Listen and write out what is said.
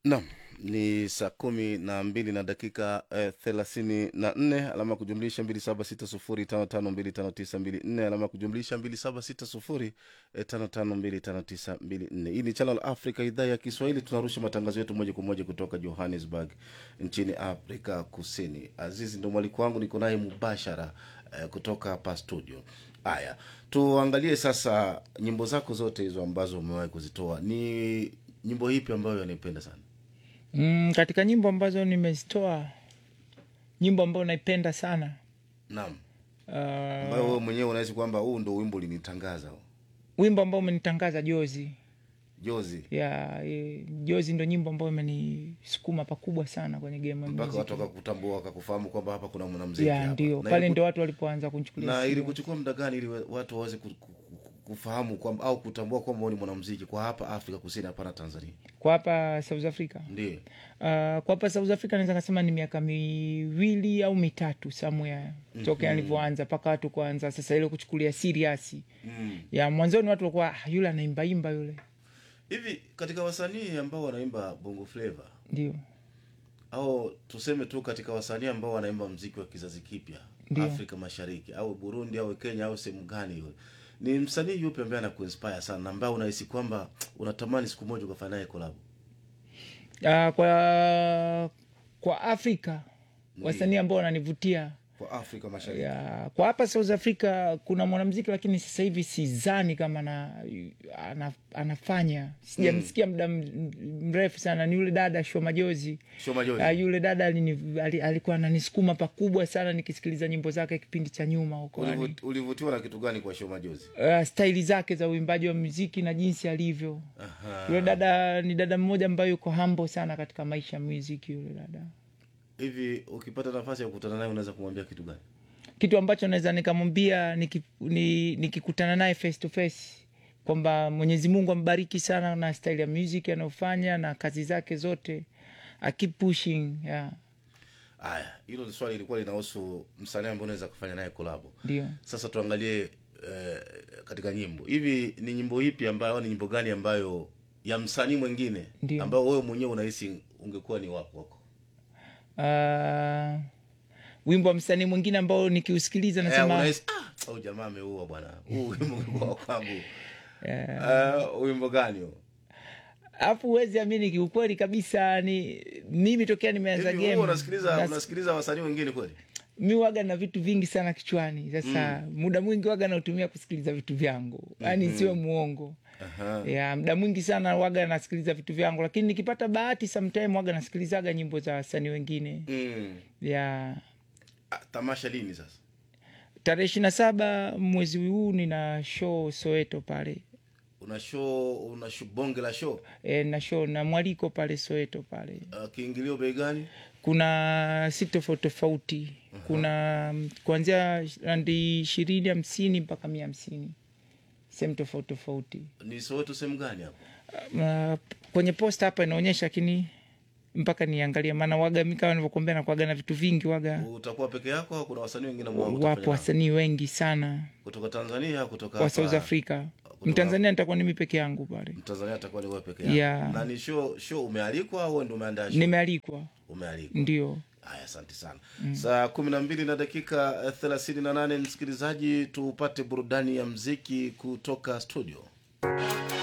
Naam, ni saa kumi na mbili na dakika eh, thelathini na nne alama ya kujumlisha mbili saba sita sufuri tano tano mbili tano tisa mbili nne alama ya kujumlisha mbili saba sita sufuri eh, tano tano mbili tano tisa mbili nne. Hii ni Channel Africa, idhaa ya Kiswahili. Tunarusha matangazo yetu moja kwa moja kutoka Johannesburg nchini Afrika Kusini. Azizi ndo mwaliko wangu, niko naye mubashara eh, kutoka hapa studio. Haya, tuangalie sasa nyimbo zako zote hizo ambazo umewahi kuzitoa, ni nyimbo ipi ambayo anaipenda sana? Mm, katika nyimbo ambazo nimezitoa, nyimbo ambayo naipenda sana Naam, uh, ambayo wewe mwenyewe unahisi kwamba huu ndo wimbo ulinitangaza huu. wimbo ambao umenitangaza Jozi jozi ya e, Jozi ndo nyimbo ambayo imenisukuma pakubwa sana kwenye game ya mpaka muziki. watu wakakutambua wakakufahamu kwamba hapa kuna mwanamziki ya hapa. ndio Na pale iliku- ndo watu walipoanza kunichukulia na serious. ilikuchukua muda gani ili watu waweze ku- ku- ku- kufahamu kwamba au kutambua kwamba wewe ni mwanamziki kwa hapa Afrika Kusini, hapana Tanzania? kwa hapa South Africa Ndio. uh, kwa hapa South Africa naweza kasema ni miaka miwili au mitatu somewhere tokea nilivyoanza mpaka watu kuanza sasa ile kuchukulia serious Mm. ya mwanzoni watu walikuwa ah, yule anaimbaimba yule Hivi katika wasanii ambao wanaimba bongo flava ndio au tuseme tu katika wasanii ambao wanaimba mziki wa kizazi kipya Ndio. Afrika Mashariki au Burundi au Kenya au sehemu gani yule, ni msanii yupi ambaye anakuinspire sana na ambaye unahisi kwamba unatamani siku moja ukafanya naye collab? uh, kwa kwa Afrika wasanii ambao wananivutia Kwa Afrika Mashariki. ya, kwa hapa South Africa kuna mwanamziki lakini sasa hivi sizani kama na, ana, anafanya sijamsikia muda m- mrefu sana ni yule dada Shua Majozi Shoma Jozi. uh, yule dada alini, ali, alikuwa ananisukuma pakubwa sana nikisikiliza nyimbo zake kipindi cha nyuma huko yani. Ulivut- ulivutiwa na kitu gani kwa Shoma Jozi? uh, staili zake za uimbaji wa muziki na jinsi alivyo Aha. yule dada ni dada mmoja ambaye yuko hambo sana katika maisha ya muziki yule dada Hivi ukipata nafasi ya kukutana naye unaweza kumwambia kitu gani? kitu ambacho naweza nikamwambia niki- ni- nikikutana naye face to face kwamba mwenyezi mungu ambariki sana na style ya music anayofanya na kazi zake zote I keep pushing yeah. Aya, hilo swali lilikuwa linahusu msanii ambaye unaweza kufanya naye kolabo. ndio Sasa tuangalie eh, katika nyimbo hivi, ni nyimbo ipi ambayo au ni nyimbo gani ambayo ya msanii mwingine Ndio. ambayo wewe mwenyewe unahisi ungekuwa ni wako wako? uh, wimbo wa msanii mwingine ambao nikiusikiliza Eh, nasema unahisi ah, au jamaa ameua bwana, huu wimbo ungekuwa wa kwangu. Eh, wimbo gani huo? alafu huwezi amini kiukweli kabisa ni mimi tokea nimeanza Hivi game wewe unasikiliza nas- unasikiliza wasanii wengine kweli? mi waga na vitu vingi sana kichwani sasa muda mwingi waga nautumia kusikiliza vitu vyangu yaani siwe muongo Aha. ya muda mwingi sana waga nasikiliza vitu vyangu lakini nikipata bahati sometime waga nasikilizaga nyimbo za wasanii wengine Mm. ya Ah, tamasha lini sasa? tarehe ishiri na saba mwezi huu nina show soweto pale Una show una show, bonge la show. e, na show na mwaliko pale soweto pale Uh, kiingilio bei gani? kuna si tofauti tofauti kuna mm, kuanzia randi ishirini hamsini mpaka mia hamsini sehemu tofauti tofauti Ni Soweto sehemu gani hapo? uh, kwenye posta hapa inaonyesha lakini mpaka niangalia maana waga mi kama nivyokuambia nakuaga na vitu vingi waga Utakuwa peke yako au kuna wasanii wengine ambao wapo utafanya nao? wasanii wengi sana kutoka Tanzania au kutoka wa hapa? south africa mtanzania nitakuwa nimi peke yangu pale Mtanzania atakuwa ni wewe peke yako. Yeah. Na ni show show umealikwa au wewe ndio umeandaa show? nimealikwa Umealikwa. ndio Haya, asante sana. Saa kumi na mbili na dakika eh, thelathini na nane msikilizaji, tupate burudani ya mziki kutoka studio.